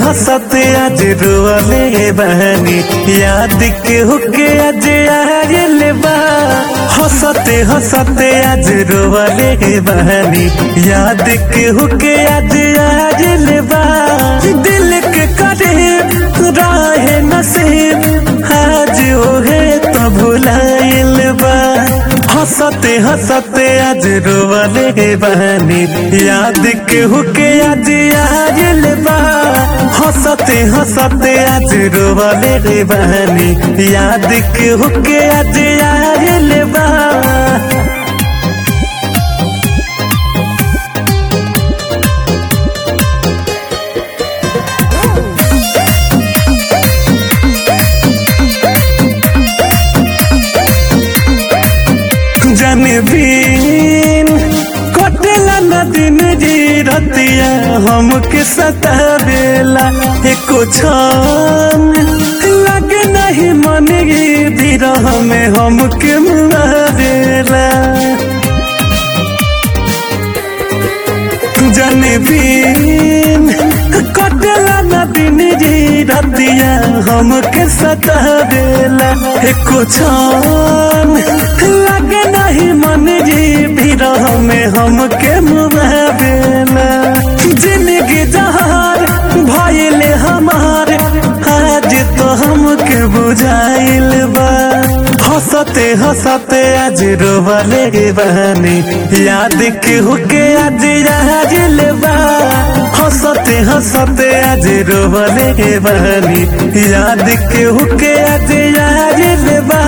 हंसते आज रोले बहनी याद के हुके आज आयल बा हंसते हंसते आज रोले बहनी याद के हुके आज आयल बा दिल के करीब राहे नसीब आज ओहे तो भुलाइल बा हंसते हंसते आज रोवले बहनी याद के हुके आज आयल बा हंसते हंसते आज रोवले बहनी याद के हुके आज आयल बा जनबीन कटेला न दिन जी रतिया हमके सतावेला एको छन लगे नहीं मन गी बिरह में हमके मुआवेला जनबीन कटेला न दिन जी रतिया हमके सतावेला एको छन लगे नहीं मन जी बिरह में हमके मुआवेला जिंदगी जहार भइले हमार आज तो हमके बुझाइल बा हंसते हंसते आज रोवले बहनी याद के हुके आज आजिल बा हंसते हंसते आज रोवले बहनी याद के हुके आज आजिल बा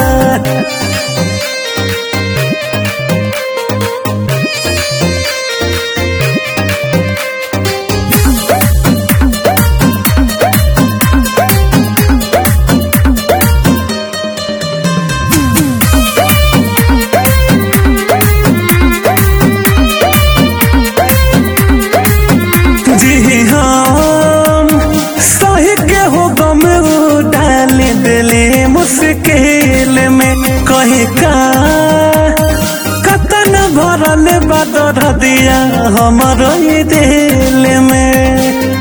जी हम सही के हो गम डाल दिले मुश्किल में कहीं का कतन भरल बदर दिया हमारो ये दिल में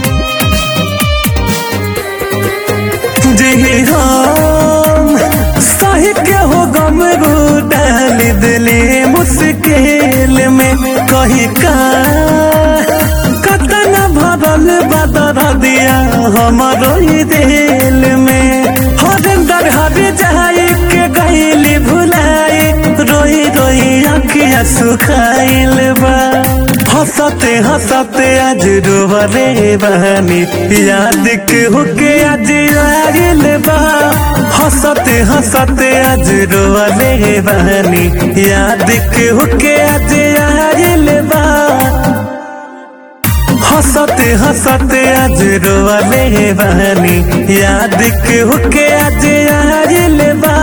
जी हम सही के हो गम डाल दिले मुश्किल में कहीं का कतन भरल बदर दिया हमारो ये दिल में हरिंदर हर जाए के गईली भुलाई रोई रोई अखिया सुखाइल बा हंसते हंसते आज रोवले बहनी याद के हुके आज आगिल बा हंसते हंसते आज रोवले बहनी याद के हुके आज आगिल बा हंसते हंसते आज रोवले बहनी याद के हुके आज आजिल बा